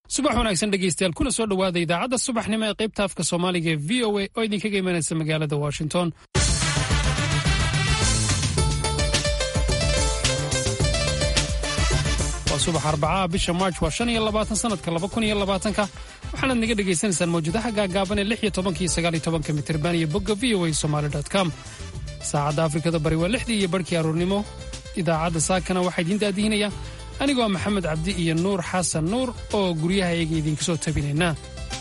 subax wanaagsan dhegeystayaal kuna soo dhowaada idaacadda subaxnimo ee qaybta afka soomaaliga ee v o a oo idinkaga imanaysa magaalada washington waa subax arbacaha bisha march waa shan iyo labaatan sanadka laba kun iyo labaatanka waxaanaad naga dhagaysanaysaan mawjadaha gaagaaban ee lix iyo tobanka iyo sagaal iyo tobanka mitirban iyo bogga v o a somaali com saacadda afrikada bari waa lixdii iyo barhkii aruurnimo idaacadda saakana waxaa idiin daadihinaya anigoo maxamed cabdi iyo nuur xasan nuur oo guryaha iyaga idinka soo tabinaynaa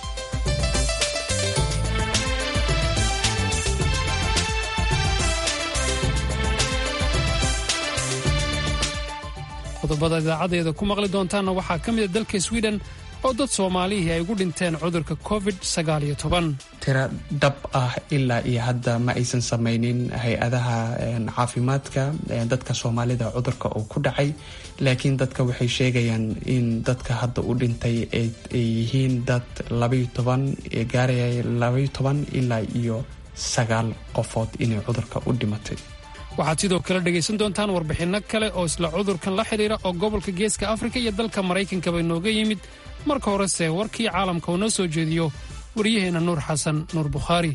qodobada idaacaddeeda ku maqli doontaanna waxaa ka mida dalka swiden oo dad soomaalihii ay ugu dhinteen cudurka covid tiro dhab ah ilaa iyo hadda ma aysan samaynin hay-adaha caafimaadka dadka soomaalida cudurka uu ku dhacay laakiin dadka waxay sheegayaan in dadka hadda u dhintay ay yihiin dad gaaraya labaiyo toban ilaa iyo sagaal qofood inay cudurka u dhimatay waxaad sidoo kale dhegaysan doontaan warbixinno kale oo isla cudurkan la xidhiira oo gobolka geeska afrika iyo dalka maraykankaba inooga yimid marka horese warkii caalamka uu noo soo jeediyo waryaheenna nuur xasan nuur bukhaari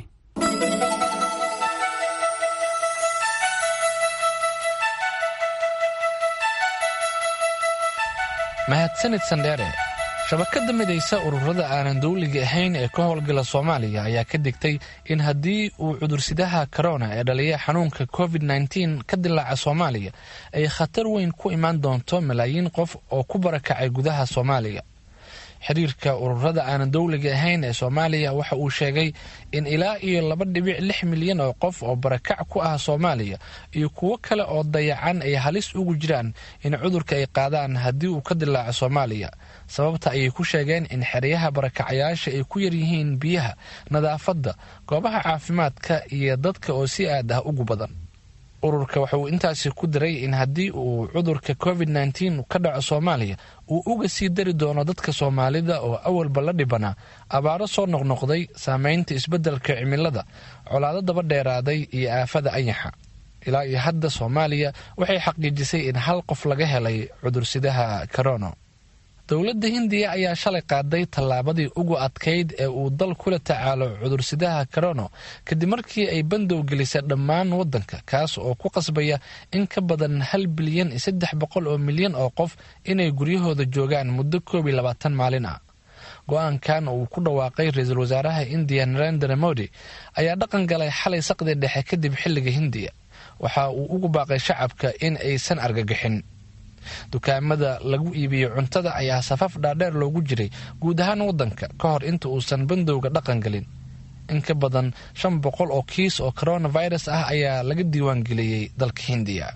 mahadsanid sandheere shabakada midaysa ururada aanan dawliga ahayn ee ka howlgala soomaaliya ayaa ka digtay in haddii uu cudursidaha korona ee dhaliya xanuunka covid nteen ka dilaaca soomaaliya ay khatar weyn ku imaan doonto malaayiin qof oo ku barakacay gudaha soomaaliya xiriirka ururada aanan dawliga ahayn ee soomaaliya waxa uu sheegay in ilaa iyo laba dhibic lix milyan oo qof oo barakac ku ah soomaaliya iyo kuwo kale oo dayacan ay halis ugu jiraan in cudurka ay qaadaan haddii uu ka dilaaco soomaaliya sababta ayay ku sheegeen in xeryaha barakacayaasha ay ku yaryihiin biyaha nadaafadda goobaha caafimaadka iyo dadka oo si aad ah ugu badan ururka waxa uu intaasi ku diray in haddii uu cudurka covid nteen ka dhaco soomaaliya uu uga sii dari doono dadka soomaalida oo awalba la dhibanaa abaaro soo noqnoqday saameynta isbeddelka cimilada colaado daba dheeraaday iyo aafada anyaxa ilaa iyo hadda soomaaliya waxay xaqiijisay in hal qof laga helay cudursidaha korono dowladda hindiya ayaa shalay qaaday tallaabadii ugu adkayd ee uu dal kula tacaalo cudursidaha korono kadib markii ay bandow gelisay dhammaan waddanka kaas oo ku qasbaya in ka badan hal bilyan iyo saddex boqol oo milyan oo qof inay guryahooda joogaan muddo koob iyo labaatan maalin ah go-aankan uu ku dhawaaqay ra-iisul wasaaraha indiya narendra modi ayaa dhaqan galay xalay saqdi dhexe kadib xilliga hindiya waxa uu ugu baaqay shacabka in aysan argagixin dukaamada lagu iibiyo cuntada ayaa safaf dhaadheer loogu jiray guud ahaan waddanka ka hor inta uusan bandowga dhaqan gelin in ka badan shan boqol oo kiis oo coronavirus ah ayaa laga diiwaangeliyey dalka hindiya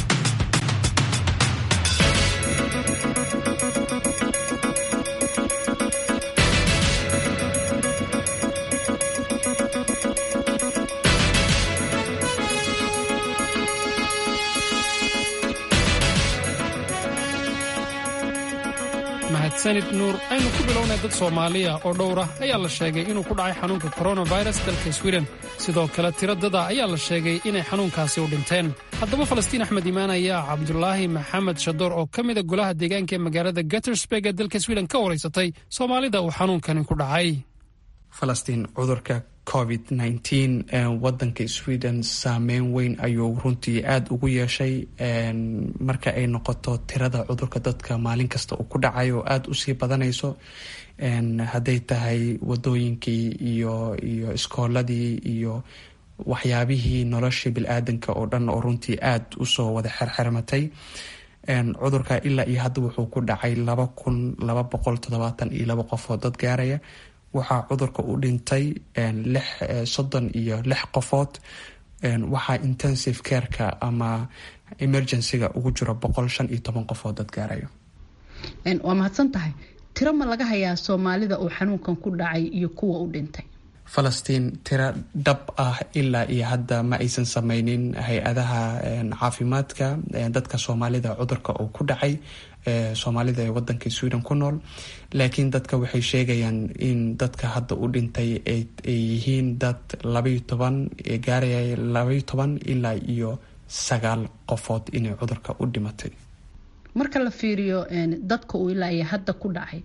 mahadsanid nuur aynu ku bilownay dad soomaaliya oo dhowr ah ayaa la sheegay inuu ku dhacay xanuunka koronafirus dalka swiden sidoo kale tiro dada ayaa la sheegay inay xanuunkaasi u dhinteen haddaba falastiin axmed imaan ayaa cabdulaahi maxamed shadoor oo ka mida golaha deegaanka ee magaalada gatersburg ee dalka swiden ka waraysatay soomaalida uu xanuunkani ku dhacay falastiin cudurka covid nteen wadanka sweden saameyn weyn ayuu runtii aada ugu yeeshay marka ay noqoto tirada cudurka dadka maalin kasta uu ku dhacayo oo aada usii badanayso hadday tahay wadooyinkii iyo iyo iskooladii iyo waxyaabihii nolosha bil-aadanka oo dhan oo runtii aada usoo wada xerxermatay cudurka ilaa iyo hadda wuxuu ku dhacay laba kun laba boqol toddobaatan iyo laba qof oo dad gaaraya waxaa cudurka u dhintay soddon iyo lix qofood waxaa intensive careka ama emergencyga ugu jiro boqol shan iyo toban qofood dad gaarayo waa mahadsan tahay tiro ma laga hayaa soomaalida uu xanuunkan ku dhacay iyo kuwa u dhintay falastiin tiro dhab ah ilaa iyo hadda ma aysan samaynin hay-adaha caafimaadka dadka soomaalida cudurka uu ku dhacay soomaalida ee wadanka sweden ku nool laakiin dadka waxay sheegayaan in dadka hadda u dhintay ay yihiin dad labaiyo toban gaaraya labaiyo toban ilaa iyo sagaal qofood inay cudurka u dhimatay marka la fiiriyo dadka uu ilaa iyo hadda ku dhacay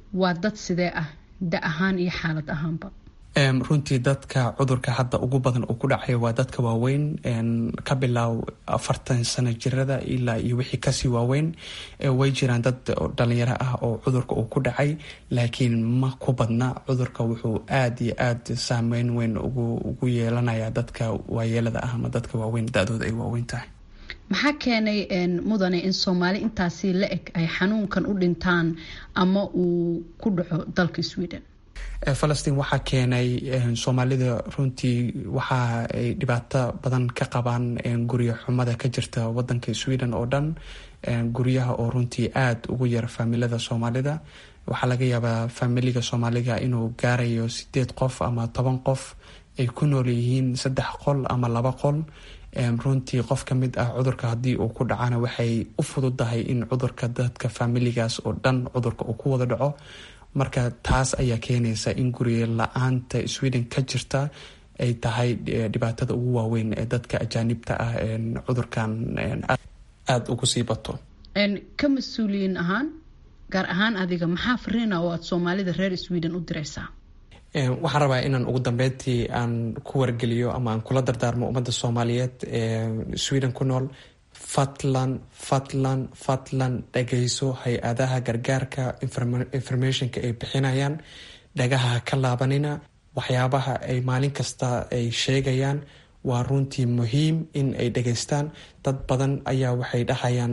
waa dad sidee ah da ahaan iyo xaalad ahaanba runtii dadka cudurka hadda ugu badan uu ku dhacayo waa dadka waaweyn ka bilaaw afartan sano jirada ilaa iyo wixii kasii waaweyn way jiraan dad dhalinyaro ah oo cudurka uu ku dhacay laakiin ma ku badna cudurka wuxuu aada iyo aada saameyn weyn ugu yeelanaya dadka waayeelada ah ama dadka waaweyn da-dooda ay waaweyn tahay maxaa keenay mudane in soomaali intaasi la eg ay xanuunkan u dhintaan ama uu ku dhaco dalka sweden falastiin waxaa keenay soomaalida runtii waxa ay dhibaato badan ka qabaan guryo xumada ka jirta wadanka sweden oo dhan guryaha oo runtii aada ugu yar faamilada soomaalida waxaa laga yaabaa faamiliga soomaaliga inuu gaarayo sideed qof ama toban qof ay ku nool yihiin saddex qol ama laba qol runtii qof ka mid ah cudurka haddii uu ku dhacana waxay u fududahay in cudurka dadka faamiligaas oo dhan cudurka uu ku wada dhaco marka taas ayaa keenaysa in guriga la-aanta sweden ka jirta ay tahay dhibaatada ugu waaweyn ee dadka ajaanibta ah cudurkan aada ugu sii bato ka mas-uuliyiin ahaan gaar ahaan adiga maxaa fariina oo aada soomaalida reer sweden u diraysaa waxaan rabaa inaan ugu dambeyntii aan ku wargeliyo ama aan kula dardaarmo ummadda soomaaliyeed ee sweden ku nool fadlan fadlan fadlan dhagayso hay-adaha gargaarka informationka ay bixinayaan dhagaha ka laabanina waxyaabaha ay maalin kasta ay sheegayaan waa runtii muhiim in ay dhageystaan dad badan ayaa waxay dhahayaan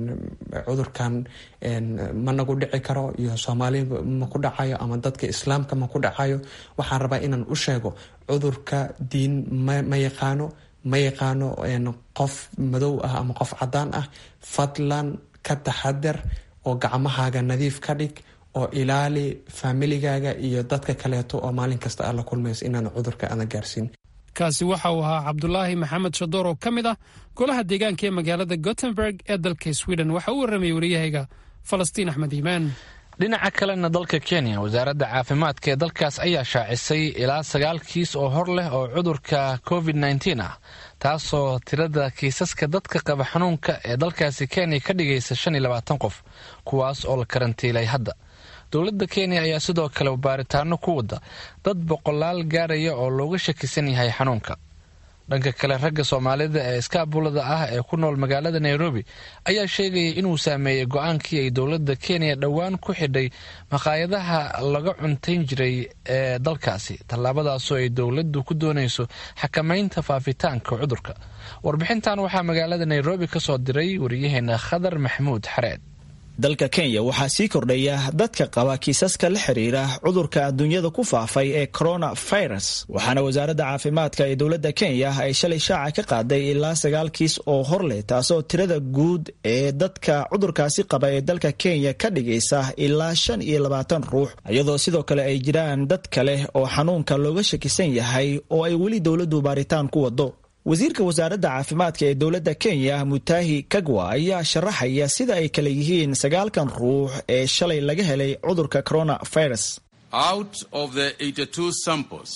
cudurkan ma nagu dhici karo iyo soomaali ma ku dhacayo ama dadka islaamka ma ku dhacayo waxaan rabaa inaan u sheego cudurka diin ma yaqaano ma yaqaano qof madow ah ama qof cadaan ah fadlan ka taxadar oo gacmahaaga nadiif ka dhig oo ilaali faamiligaaga iyo dadka kaleeto oo maalin kasta aad la kulmayso inaan cudurka aana gaarsiin kaasi waxa uu ahaa cabdulaahi maxamed shadoor oo ka mid ah golaha deegaanka ee magaalada gothenburg ee dalka sweden waxa uu warramayay wariyahayga falastiin axmed iimaan dhinaca kalena dalka kenya wasaaradda caafimaadka ee dalkaas ayaa shaacisay ilaa sagaal kiis oo hor leh oo cudurka covid nteen ah taasoo tirada kiisaska dadka qaba xanuunka ee dalkaasi kenya ka dhigaysa shan iyo labaatan qof kuwaas oo la karantiilay hadda dowladda kenya ayaa sidoo kale baaritaano ku wada dad boqolaal gaaraya oo looga shakisan yahay xanuunka dhanka kale ragga soomaalida ee iskaabulada ah ee ku nool magaalada nairobi ayaa sheegaya inuu saameeyey go-aankii ay dowladda kenya dhowaan ku xidhay maqaayadaha laga cuntayn jiray ee dalkaasi tallaabadaasoo ay dowladdu ku doonayso xakamaynta faafitaanka cudurka warbixintan waxaa magaalada nairobi ka soo diray wariyaheena khadar maxamuud xareed dalka kenya waxaa sii kordhaya dadka qaba kiisaska la xiriira cudurka adduunyada ku faafay ee coronavirus waxaana wasaaradda caafimaadka ee dowladda kenya ay shalay shaaca ka qaaday ilaa sagaal kiis oo hor leh taasoo tirada guud ee dadka cudurkaasi qaba ee dalka kenya ka dhigaysa ilaa shan iyo labaatan ruux iyadoo sidoo kale ay jiraan dad kale oo xanuunka looga shakisan yahay oo ay weli dowladdu baaritaan ku wado wasiirka wasaaradda caafimaadka ee dowladda kenya mutahi kagwa ayaa sharaxaya sida ay kale yihiin sagaalkan ruux ee shalay laga helay cudurka coronavirus out of the 82 samples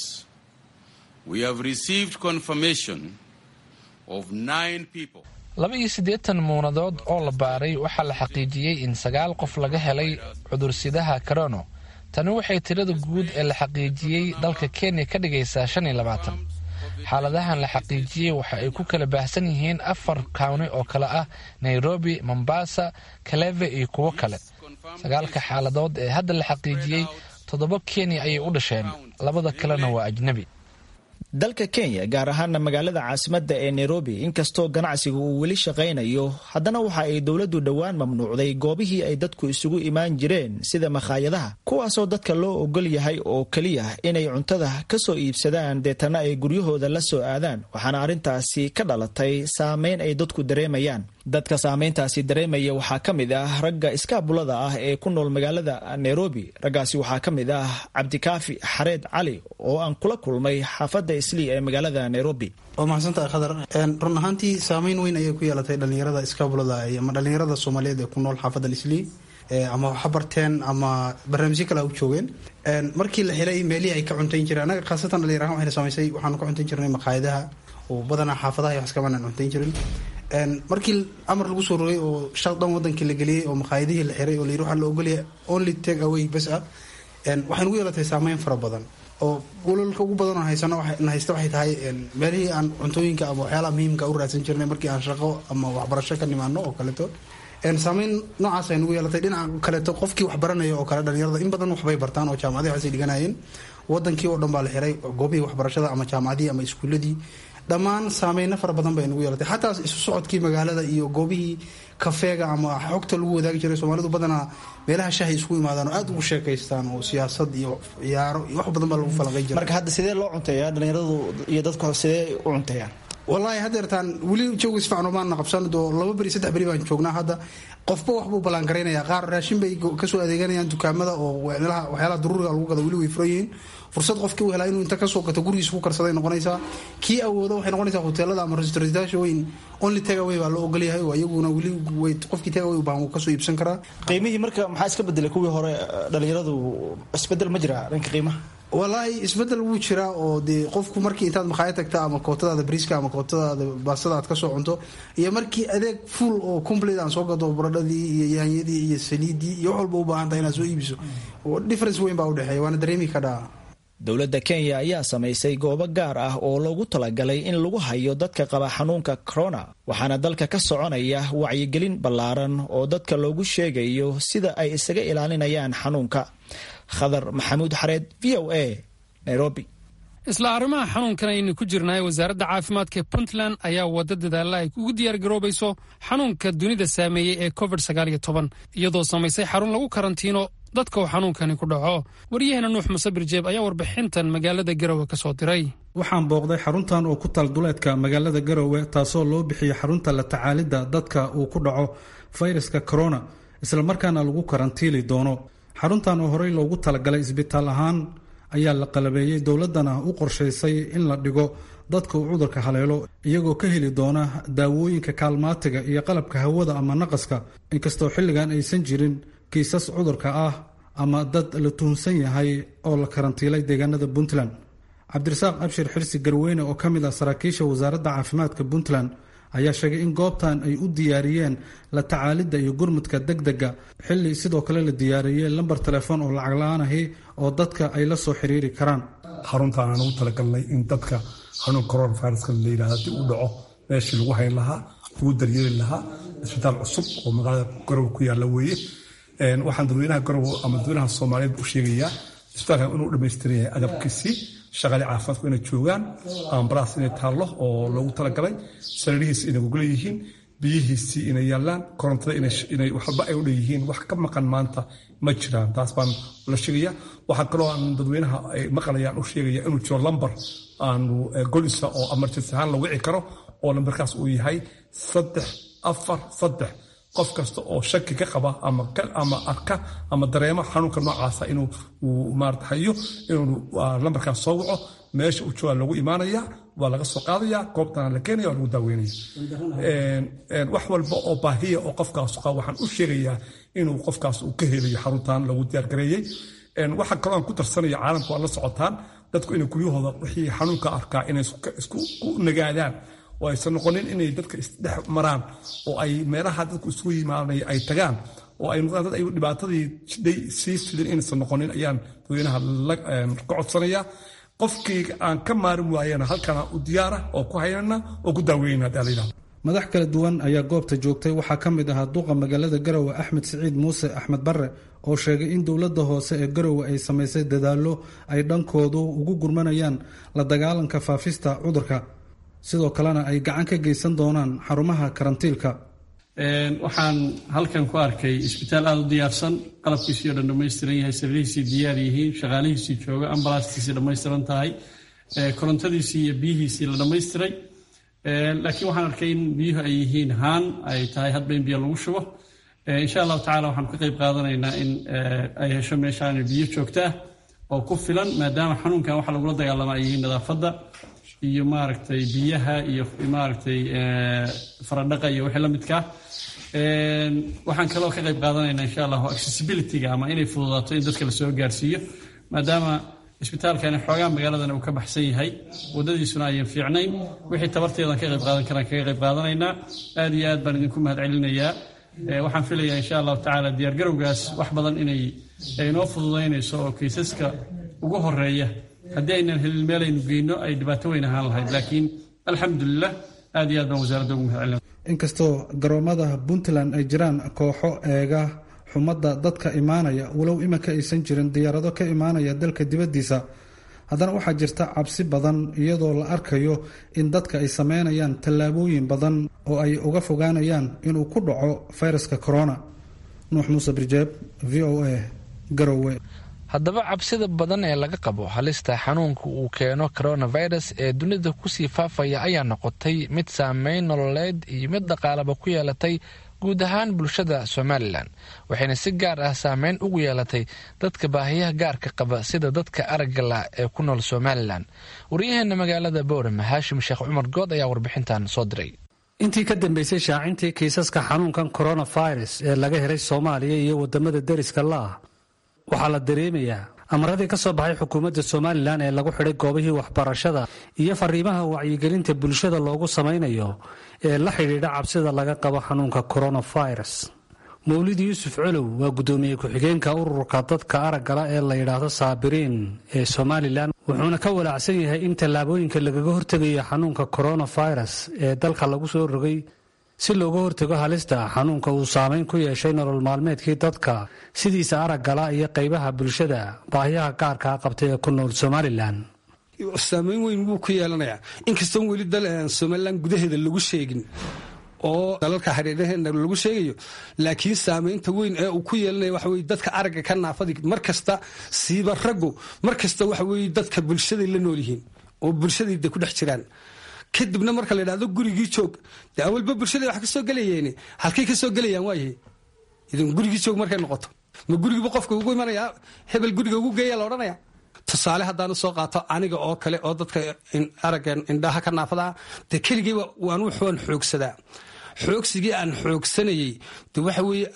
we have received confirmation of nine people laba iyo siddeetan muunadood oo la baaray waxaa la xaqiijiyey in sagaal qof laga helay cudursidaha corono tani waxay tirada guud ee la xaqiijiyey dalka kenya ka dhigaysaa shan iyo labaatan xaaladahan la xaqiijiyey waxa ay ku kala baahsan yihiin afar kawni oo kale ah nairobi mombasa kaleve iyo kuwo kale sagaalka xaaladood ee hadda la xaqiijiyey toddoba kenya ayay u dhasheen labada kalena waa ajnebi dalka kenya gaar ahaana magaalada caasimadda ee nairobi inkastoo ganacsiga uu weli shaqaynayo haddana waxa ay dowladdu dhowaan mamnuucday goobihii ay dadku isugu imaan jireen sida makhaayadaha kuwaasoo dadka loo ogol yahay oo keliya inay cuntada ka soo iibsadaan deetana ay guryahooda la soo aadaan waxaana arrintaasi ka dhalatay saameyn ay dadku dareemayaan dadka saameyntaasi dareemaya waxaa ka mid ah ragga iskaabulada ah ee ku nool magaalada nairobi raggaasi waxaa ka mid ah cabdikaafi xareed cali oo aan kula kulmay xaafadda islii ee magaalada nairobi waa mahadsantahay khadar run ahaantii saameyn weyn ayay ku yeelatay dhalinyarada iskaabulada ama dhalinyarada soomaaliyeed ee ku nool xaafadda islii ama waxa barteen ama barnaamijyo kale u joogeen markii la helay meelihii ay ka cuntayn jireen annaga khaasatan dhalinyar ahaan waxayna saamaysay waxaanu ka cuntayn jirnay maqaayadaha oo badanaa xaafadaha iyo wax iskamanaan cuntayn jirin markii amar lagu soo rogay oo shal dhan wadankii la geliyey oo maqaayadihii la xiray oo layidhi waxaa la ogolyahay only take away bas ah waxay nagu yeelatay saameyn fara badan oo golalka ugu badan oo haysano na haysta waxay tahay meelihii aan cuntooyinka ama waxyaalaha muhiimka u raadsan jirnay markii aan shaqo ama waxbarasho ka nimaano oo kaleeto saameyn noocaas ay nagu yeelatay dhinaca kaleeto qofkii wax baranaya oo kale dhalinyarada in badan waxbay bartaan oo jaamacadihi waxsay dhiganayeen wadankii oo dhan baa la xiray goobihii waxbarashada ama jaamacadihii ama iskuuladii dhammaan saameyno fara badan bay nagu yeelatay xataa isu socodkii magaalada iyo goobihii kafeega ama xogta lagu wadaagi jiray soomaalidu badanaa meelaha shahay isku imaadaan oo aada ugu sheekaystaan oo siyaasad iyo ciyaaro iyo wax badan baa lagu falanqay jira marka hadda sidee loo cunteeyaa dhalinyaradu iyo dadku sidee u cunteeyaan wallaahi haddeertaan weli jooga isfican maana qabsan doo laba beri saddex beri baan joognaa hadda qofba waxbuu ballaangaraynaya qaar raashin bay kasoo adeeganayaan dukaamada oo waxyaalaha daruuriga lagu gada weli way furan yihiin fursad qofkii u helaa inuu inta kasoo gato gurigiisa ku karsaday noqonaysaa kii awoodo waxay noqonaysaa hoteelada ama restaurantyaasha weyn only tagaway baa loo ogolyahay oo iyaguna weli way qofkii tagaway baan uu kasoo iibsan karaa qiimihii marka maxaa iska bedelay kuwii hore dhalinyaradu isbedel ma jira dhanka qiimaha walaahi isbedel wuu jiraa oo dee qofku markii intaad makhaayad tagta ama kootadaada briiska ama kootadaada baastada aad kasoo cunto iyo markii adeeg full oo complete aan soo gado baradhadii iyo yaanyadii iyo saliidii iyo wax walba u baahan tahay inaad soo iibiso difference weyn baa udhexeeya waana dareemi kadhaa dowladda kenya ayaa samaysay goobo gaar ah oo loogu talagalay in lagu hayo dadka qaba xanuunka corona waxaana dalka ka soconaya wacyigelin ballaaran oo dadka loogu sheegayo sida ay isaga ilaalinayaan xanuunka khadar maxamuud xareed v o a nairobi isla arrimaha xanuunkan aynu ku jirnaay wasaaradda caafimaadka ee puntland ayaa wadda dadaalla ay ugu diyaargaroobayso xanuunka dunida saameeyey ee covid iyadoo samaysay xarun lagu karantiino dadka uu xanuunkani ku dhaco waryaheena nuux musabir jeeb ayaa warbixintan magaalada garowe ka soo diray waxaan booqday xaruntan oo ku taal duleedka magaalada garowe taasoo loo bixiyey xarunta la tacaalidda dadka uu ku dhaco fayraska corona islamarkaana lagu karantiili doono xaruntan oo horey loogu talagalay isbitaal ahaan ayaa la qalabeeyey dowladdana u qorshaysay in la dhigo dadka uu cudurka haleelo iyagoo ka heli doona daawooyinka kaalmaatiga iyo qalabka hawada ama naqaska inkastoo xilligan aysan jirin kiisas cudurka ah ama dad la tuhunsan yahay oo la karantiilay deegaanada puntland cabdirasaaq abshir xirsi garweyne oo ka mid ah saraakiisha wasaaradda caafimaadka puntland ayaa sheegay in goobtan ay u diyaariyeen la tacaalidda iyo gurmudka degdega xilli sidoo kale la diyaariyey lambar telefoon oo lacag la-aan ahi oo dadka ay la soo xiriiri karaan xaruntaan aan ugu talagalnay in dadka xanuun coronaviruska la yidhahda haddii uu dhaco meeshii lagu hayn lahaa lagu daryeeli lahaa isbitaal cusub oo magaalada garowe ku yaalla weeye waxaan dadweynaha garowe ama dadweynaha soomaaliyeed u sheegayaa isbitaalkan inuu dhammaystiran yahay agabkiisii shaqaale caafimaadku inay joogaan ambalaas inay taallo oo loogu talagalay sariirihiisi inay gogla yihiin biyihiisii inay yaallaan korontada inay waxba ay u dheeyihiin wax ka maqan maanta ma jiraan taas baan la sheegaya waxaa kaloo aan dadweynaha ay maqlayaan u sheegaya inuu jiro lambar aanu golisa oo emergency ahaan la wici karo oo lambarkaas uu yahay saddex afar saddex qof kasta oo shaki ka qaba ama arka ama dareemo xanuunka noocaasa inuu maarata hayo inuu lambarkaas soo waco meesha uu jooga lagu imaanaya waa laga soo qaadaya goobtana la keenaya waa lagu daaweynaya wax walba oo baahiya oo qofkaas qaba waxaan u sheegayaa inuu qofkaas uu ka helayo xaruntan lagu diyaargareeyey waxaa kaloo aan ku darsanaya caalamka waa la socotaan dadku inay guryahooda wixii xanuunka arkaa inay isku nagaadaan oo aysan noqonin inay dadka isdhex maraan oo ay meelaha dadku isugu yimaanay ay tagaan oo ay noqdaan dad ay dhibaatadii jiday sii fidin inaysan noqonin ayaan dadweynaha ka codsanaya qofkii aan ka maarin waayana halkana u diyaara oo ku haynana oo ku daaweyna hadii la yidhahdo madax kala duwan ayaa goobta joogtay waxaa ka mid ahaa duqa magaalada garowe axmed siciid muuse axmed barre oo sheegay in dowladda hoose ee garowe ay samaysay dadaallo ay dhankoodu ugu gurmanayaan la dagaalanka faafista cudurka sidoo kalena ay gacan ka geysan doonaan xarumaha karantiilka waxaan halkan ku arkay isbitaal aada u diyaarsan qalabkiisii o dhan dhammaystiran yahay sariirihiisii diyaar yihiin shaqaalihiisii jooga ambalaastiisii dhammaystiran tahay korontadiisii iyo biyihiisii la dhammaystiray laakiin waxaan arkay in biyuhu ay yihiin haan ay tahay hadba in biyo lagu shubo insha allahu tacala waxaan ka qayb qaadanaynaa in ay hesho meeshaan biyo joogta ah oo ku filan maadaama xanuunkan waxa lagula dagaalama ay yihiin nadaafadda iyo maaragtay biyaha iyo maaragtay faradhaqa iyo wixii la midkaa waxaan kaloo ka qayb qaadanaynaa insha allahu accessibilityga ama inay fududaato in dadka lasoo gaarsiiyo maadaama isbitaalkani xoogaa magaaladana uu ka baxsan yahay wadadiisuna ayan fiicnayn wixii tabarteedan ka qayb qaadan karaan kaga qayb qaadanaynaa aad iyo aad baan idinku mahad celinayaa waxaan filayaa insha allahu tacaala diyaargarowgaas wax badan inay inoo fududaynayso oo kaysaska ugu horeeya haddii aynan helin meelaynu geyno ay dhibaato weyn ahaan lahayd laakiin alxamdulilah aad iyo aad baan wasaaradda ugu mahad celina inkastoo garoomada puntland ay jiraan kooxo eega xumadda dadka imaanaya walow iminka aysan jirin diyaarado ka imaanaya dalka dibaddiisa haddana waxaa jirta cabsi badan iyadoo la arkayo in dadka ay sameynayaan tallaabooyin badan oo ay uga fogaanayaan inuu ku dhaco fayraska corona nuux muuse birjeeb v o a garowe haddaba cabsida badan ee laga qabo halista xanuunka uu keeno coronavirus ee dunida kusii faafaya ayaa noqotay mid saameyn nololeed iyo mid dhaqaalaba ku yeelatay guud ahaan bulshada somalilan waxayna si gaar ah saameyn ugu yeelatay dadka baahiyaha gaarka qaba sida dadka aragga la ee ku nool somalilan waryaheena magaalada boorama haashim sheekh cumar good ayaa warbixintan soo diray intii ka dambeysay shaacintii kiisaska xanuunkan coronavirus ee laga helay soomaaliya iyo wadamada deriska la-ah waxaa la dareemayaa amaradii ka soo baxay xukuumadda somalilan ee lagu xidhay goobihii waxbarashada iyo fariimaha wacyigelinta bulshada loogu samaynayo ee la xidhiidha cabsida laga qabo xanuunka coronavirus mawlid yuusuf colow waa guddoomiye ku-xigeenka ururka dadka araggala ee la yidhaahdo saabiriin ee somalilan wuxuuna ka walaacsan yahay in tallaabooyinka lagaga hortegayo xanuunka coronavirus ee dalka lagu soo rogay si looga hortago halista xanuunka uu saameyn ku yeeshay nolol maalmeedkii dadka sidiisa araggala iyo qaybaha bulshada baahiyaha gaarkaa qabtay ee ku nool somalilan saameyn weyn wuu ku yeelanayaa inkastoon weli somalilan gudaheeda lagu sheegin oo dalalka hareeraheena lagu sheegayo laakiin saameynta weyn ee uu ku yeelanaya waxa weye dadka aragga ka naafadi mar kasta siiba raggu mar kasta waxa weye dadka bulshaday la nool yihiin oo bulshaday de ku dhex jiraan kadibna marka la yidhahdo gurigii joog dee awalba bulshada wax ka soo gelayeen halkay ka soo gelayaan waayahay idin gurigii joog markay noqoto ma gurigiiba qofka ugu imanayaa hebel guriga ugu geeya la odhanaya tusaale haddaanu soo qaato aniga oo kale oo dadka aragga indhaha ka naafadaa dee keligay waan wuxuan xoogsadaa xoogsigii aan xoogsanayey de waxa weeye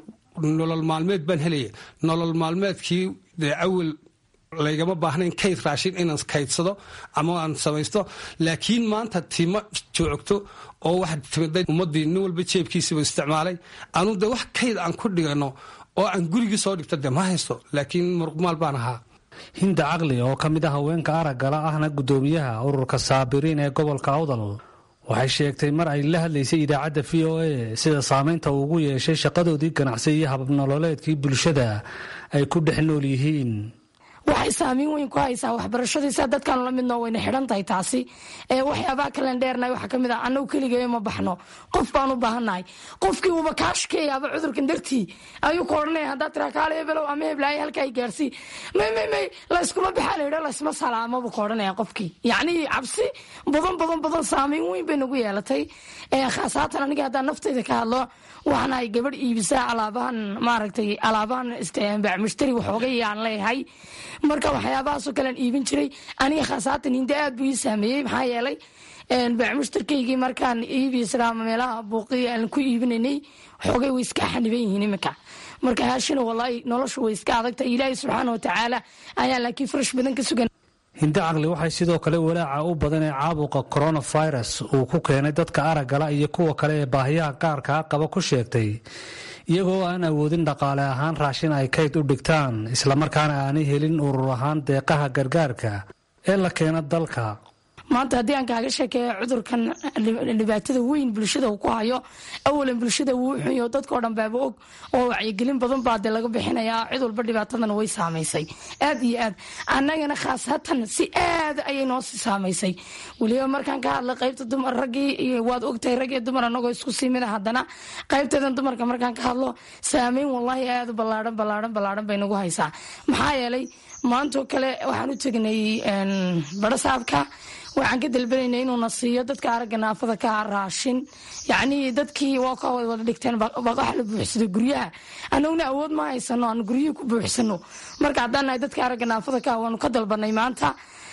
nolol maalmeed baan helaya nolol maalmeedkii dee awal laygama baahnayn kayd raashin inaan kaydsado ama aan samaysto laakiin maanta tima joogto oo waxaa timiday ummadii nin walba jeebkiisiiba isticmaalay anu de wax kayd aan ku dhigano oo aan gurigii soo dhigto de ma haysto laakiin muruqmaal baan ahaa hinda caqli oo ka mid ah haweenka araggala ahna guddoomiyaha ururka saabiriin ee gobolka awdal waxay sheegtay mar ay la hadlaysay idaacadda v o a sida saameynta uu ugu yeeshay shaqadoodii ganacsi iyo hababnololeedkii bulshada ay ku dhex nool yihiin waxay saamiin weyn ku haysaa waxbarashadiisa dadkaanu la midnoo wayna xidhan tahay taasi waxyaabaa kalen dheernahay waxaa kamid ah annagu keligee ma baxno qof baan u baahannahay qofkii uuba kaashkeeyaaba cudurkan dartii ayuu ku odhanaya haddaad tiraa kaale hebelow ama heblaayo halka ay gaarsii may may may layskuma baxaa layidha laysma salaamabuu ku odhanaya qofkii yacnii cabsi badan badan badan saamiin weyn bay nagu yeelatay khaasatan aniga haddaan naftayda ka hadlo waxaana ay gabadh iibisaa alaabahan maaragtay alaabahan bacmushtari waxoogay aan leeyahay marka waxyaabahaasoo kalean iibin jiray aniga khaasatan hinde aad buu ii saameeyey maxaa yeelay bacmushtarkaygii markaan iibisraa meelaha buuqiya aan ku iibinanay xoogay way iska xaniban yihiin iminka marka haashina walaahi noloshu way iska adagtahay ilaahay subxaana watacaala ayaa laakiin farash badan ka sugan hinde caqli waxay sidoo kale walaaca u badan ee caabuqa coronavirus uu ku keenay dadka araggala iyo kuwa kale ee baahiyaha gaarkaa qaba ku sheegtay iyagoo aan awoodin dhaqaale ahaan raashin ay kayd u dhigtaan islamarkaana aanay helin urur ahaan deeqaha gargaarka ee la keena dalka maanta haddii aan kaaga sheekeeyo cudurkan dhibaatada weyn bulshada uu ku hayo awalan bulshada wuu xunyo dadkao dhan baaba og oo wacyigelin badan baa dee laga bixinayaa cid walba dhibaatadana way saamaysay aad iyo aad annagana khaasatan si aad ayay noo sii saamaysay weliba markaan ka hadlay qaybta dumar raggii waad ogtahay rag iyo dumar anagoo isku sii mida haddana qaybteedan dumarka markaan ka hadlo saameyn wallaahi aad u ballaadhan ballaadhan ballaadhan bay nagu haysaa maxaa yeelay maantoo kale waxaan u tegnay barasaabka waxaan ka dalbanayna inuuna siiyo dadka aragga naafada ka raashin yacnii dadkii waa ka wada dhigteen baqaxa la buuxsado guryaha annaguna awood ma haysano aan guryihii ku buuxsano marka haddaan nahay dadka aragga naafada ka waanu ka dalbanay maanta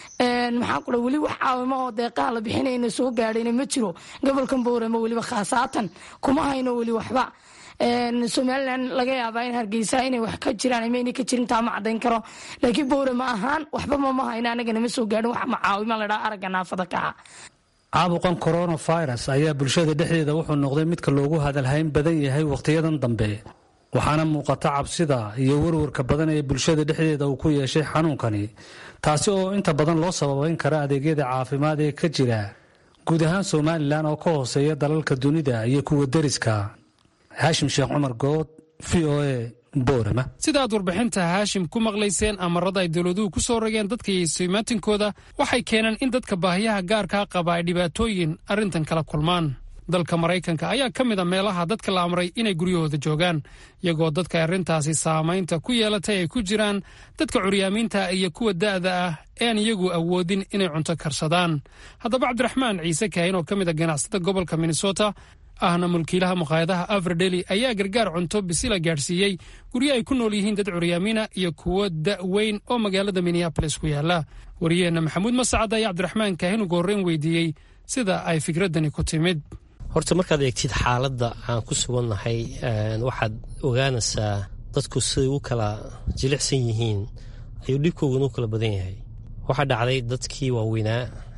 maxaa kula weli wax caawimo oo deeqaha la bixinayna soo gaadhayna ma jiro gobolkan boorama weliba khaasatan kuma hayno weli waxba somalilan laga yaabaa in hargeysa inay wax ka jiraan ama inay ka jirin taa ma cadayn karo laakiin bowre ma ahaan waxba mama hayna anaga nama soo gaadhin wax macaawima ladhaa aragga naafada kaca caabuqan coronavirus ayaa bulshada dhexdeeda wuxuu noqday midka loogu hadalhayn badan yahay wakhtiyadan dambe waxaana muuqata cabsida iyo warwarka badan ee bulshada dhexdeeda uu ku yeeshay xanuunkani taasi oo inta badan loo sababayn kara adeegyada caafimaad ee ka jira guud ahaan somalilan oo ka hooseeya dalalka dunida iyo kuwa deriska haashim sheekh cumar good v o a boorama sidaad warbixinta haashim ku maqlayseen amarada ay dowladuhu ku soo rogeen dadka iyo istimaatinkooda waxay keeneen in dadka baahiyaha gaarkaa qaba ay dhibaatooyin arrintan kala kulmaan dalka maraykanka ayaa ka mid a meelaha dadka la amray inay guryahooda joogaan iyagoo dadka arrintaasi saamaynta ku yeelatay ay ku jiraan dadka curyaamiinta iyo kuwa da'da ah ean iyagu awoodin inay cunto karsadaan haddaba cabdiraxmaan ciise kaahin oo ka mid a ganacsada gobolka minnesota ahna mulkiilaha maqaayadaha averdeli ayaa gargaar cunto bisila gaadhsiiyey guryo ay ku nool yihiin dad curyaamiina iyo kuwo da'weyn oo magaalada minneabolis ku yaala wariyaheenna maxamuud mascad ayaa cabdiraxmaan kaahin ugu horreyn weydiiyey sida ay fikraddani ku timid horta markaad eegtid xaaladda aan ku sugannahay waxaad ogaanaysaa dadku siday u kala jilicsan yihiin ayuu dhibkooguna u kala badan yahay waxaa dhacday dadkii waaweynaa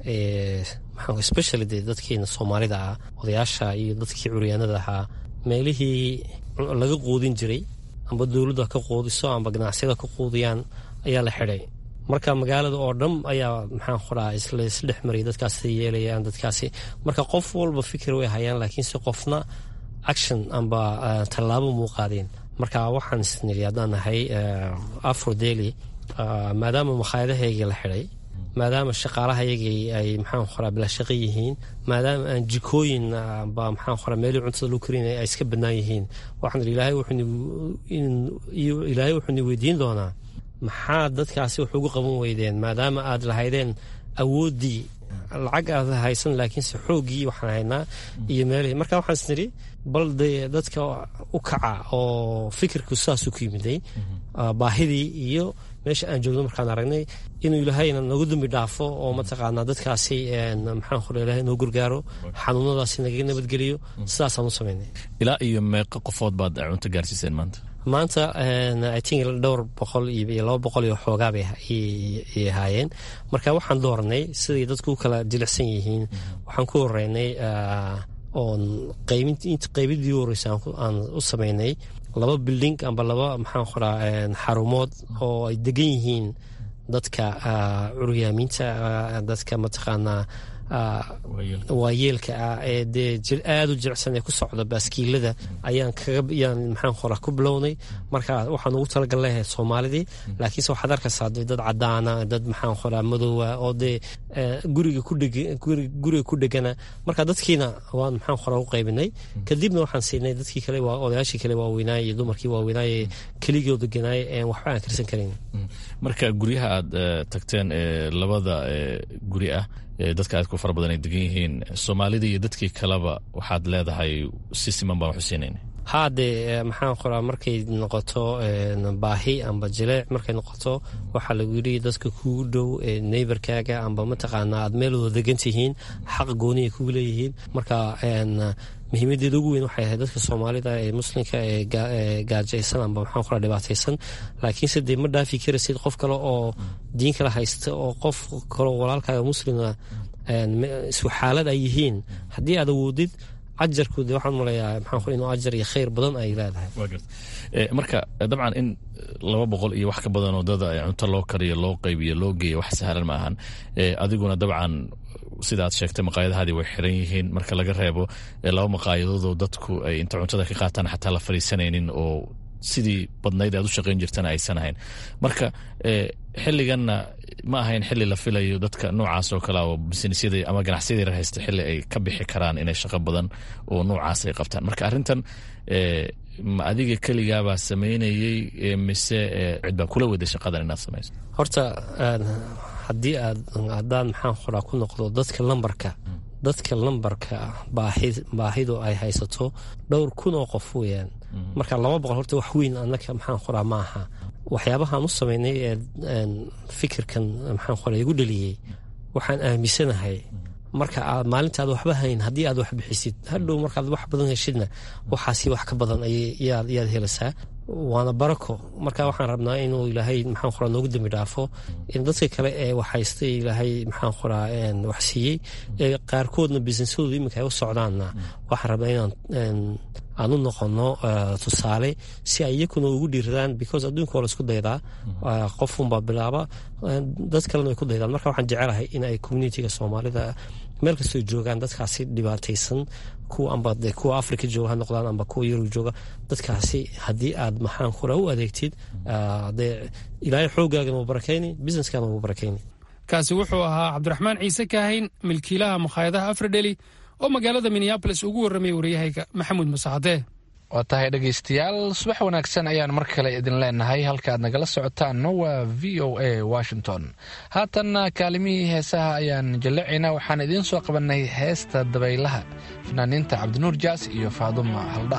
especially dee dadkeena soomaalida ah odayaasha iyo dadkii curyaanada ahaa meelihii laga quudin jiray amba dowladdu ha ka quudiso amba ganacsiyada ka quudiyaan ayaa la xidhay marka magaalada oo dham ayaa maxaan qoraa isdhex maray dadkaasi yeelayaan dadkaasi marka qof walba fikir way hayaan laakiinse qofna action amba tallaabo muu qaadeen marka waxaan isniri haddaan nahay afro daily maadaama makhaayadahaygii la xidhay maadaama shaqaalahayagii ay maxaan qoraa bila shaqo yihiin maadaama aan jikooyin ba maxaan qoraa meelii cuntada lagu karinaya ay iska bannaan yihiin waxaan iri ilaahay wuxuuni weydiin doonaa maxaa dadkaasi wax ugu qaban weydeen maadaama aad lahaydeen awooddii lacag aad haysan laakiinse xooggii waxaan haynaa iyo meelihii marka waxaan isniri bal dee dadka u kaca oo fikirku sidaasuu ku yimiday baahidii iyo meesha aan joogno markaan aragnay inuu ilaahayna nagu dambi dhaafo oo mataqaanaa dadkaasi maxaan qora ilahay noo gargaaro xanuunadaasi nagaga nabadgeliyo sidaasaan u samaynay ilaa iyo meeqa qofood baad cunto gaarsiiseen maanta maanta i think dhowr boqol iyo laba boqol iyo xoogaa bay ay ahaayeen marka waxaan dooranay siday dadku u kala jilicsan yihiin waxaan ku horeynay oon qaybidii u horeysa aan u samaynay laba bilding amba laba maxaan qoraa xarumood oo ay degan yihiin dadka curyaamiinta dadka mataqaanaa waayeelka ah ee dee aada u jilicsan ee ku socda baaskiilada ayaan kagayaan maxaan qoraa ku bilownay marka waxaan ugu talagallehay soomaalidii laakiinse waxaad arkaysaa dee dad cadaana dad maxaan qoraa madoowa oo dee guriga kudheguriga ku dhegana marka dadkiina waan maxaan qoraa u qaybinay kadibna waxaan siinay dadkii kale odayaashii kale waaweynaaye iyo dumarkii waaweynaaye keligoo deganaaye een waxba aan karsan karin marka guryaha aad tagteen labada guri ah dadka aad ku fara badan ay degan yihiin soomaalida iyo dadkii kaleba waxaad leedahay si siman baan waxu siinayna haa dee maxaan qoraa markay noqoto baahi amba jileec markay noqoto waxaa lagu yidhi dadka kugu dhow neybarkaaga amba mataqaanaa aad meelooda degan tihiin xaq gooniya kugu leeyihiin marka muhiimadeeda ugu weyn waxay ahayd dadka soomaalida ee muslimka ee gaajaysan amba maxaan qoraa dhibaataysan laakiinse dee ma dhaafi karaysid qof kale oo diin kale haysta oo qof kaleo walaalkaaga muslima isku xaalad ay yihiin haddii aad awoodid ajarku de waxaan maleeyaa maxaan qora inuu ajar iyo khayr badan ay leedahay marka dabcan in laba boqol iyo wax ka badan oo dada cunto loo kariyo loo qaybiyo loo geeyo wax sahlan ma ahan adiguna dabcan sidaad sheegtay maqaayadahaadii way xiran yihiin marka laga reebo laba maqaayadoodoo dadku ay inta cuntada ka qaataan xataa la fariisanaynin oo sidii badnayd aad u shaqayn jirtana aysan ahayn marka xilliganna ma ahayn xilli la filayo dadka noocaas oo kale oo businesyada ama ganacsiyada yar haysta xilli ay ka bixi karaan inay shaqo badan oo noocaas ay qabtaan marka arrintan ma adiga keligaabaa samaynayey mise cid baa kula waday shaqadan inaad samayso horta haddii aad haddaan maxaan qoraa ku noqdo dadka lambarka dadka lambarka baahidu ay haysato dhowr kun oo qof weyaan marka laba boqol horta wax weyn anaka maxaan qoraa ma aha waxyaabahaan u samaynay ee fikirkan maxaan qoraa igu dhaliyey waxaan aaminsanahay marka aad maalinta aad waxba hayn haddii aad wax bixisid hadhow markaad wax badan heshidna waxaasi wax ka badan ayaad helaysaa waana barako marka waxaan rabnaa inuu ilaahay maxaan qoraa noogu dembi dhaafo in dadka kale ee waxhaystay ilaahay maxaan qoraa wax siiyey ee qaarkoodna businessadooda iminka ay u socdaanna waxaan rabnaa inaan aan u noqono tusaale si ay iyakuna ugu dhiiradaan because adduunka waa la isku daydaa qofunbaa bilaaba dad kalena way ku daydaan marka waxaan jecelahay in ay communitiga soomaalida meel kastoo joogaan dadkaasi dhibaataysan kuwa amba de kuwa africa jooga ha noqdaan amba kuwa yurub jooga dadkaasi haddii aad maxaan kura u adeegtid dee ilaahay xoogaagana wuu barakayni businesskaana wuu barakayni kaasi wuxuu ahaa cabdiraxmaan ciise kaahayn milkiilaha makhaayadaha afradheli oo magaalada minneabolis ugu warramay waryahayga maxamuud masacadee waa tahay dhegaystayaal subax wanaagsan ayaan mar kale idin leenahay halkaaad nagala socotaanna waa v o a washington haatanna kaalimihii heesaha ayaan jallacaynaa waxaan idiin soo qabannay heesta dabaylaha fanaaniinta cabdinuur jaas iyo faaduma haldha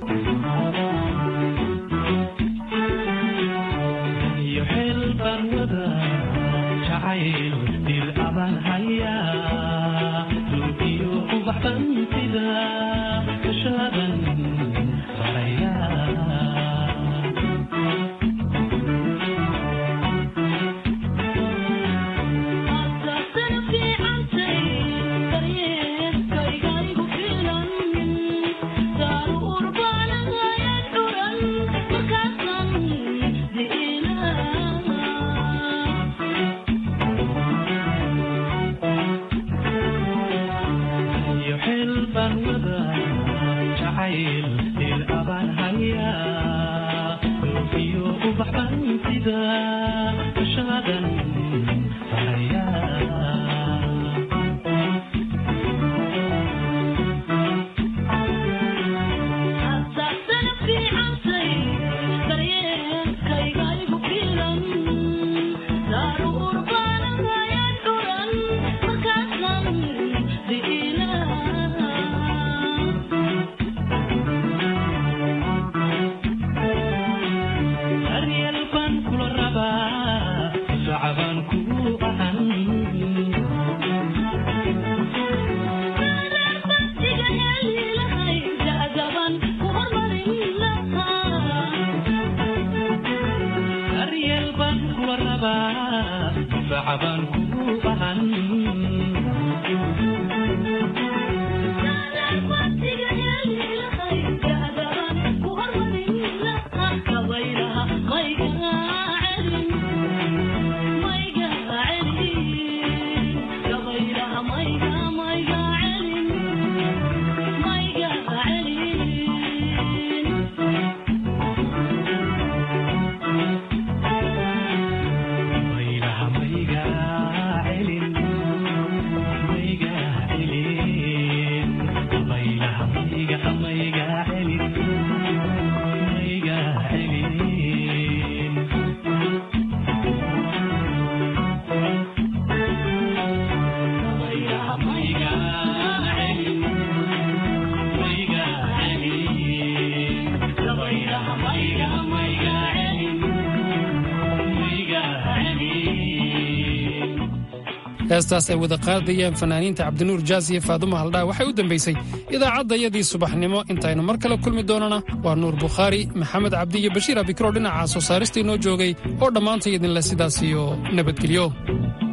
heestaas ay wada qaadayaan fanaaniinta cabdinuur jaas iyo faaduma haldhaa waxay u dambaysay idaacaddayadii subaxnimo intaynu mar kale kulmi doonana waa nuur bukhaari maxamed cabdi iyo bashiir abikro dhinaca soo saarista inoo joogay oo dhammaantay idinleh sidaas iyo nabadgelyo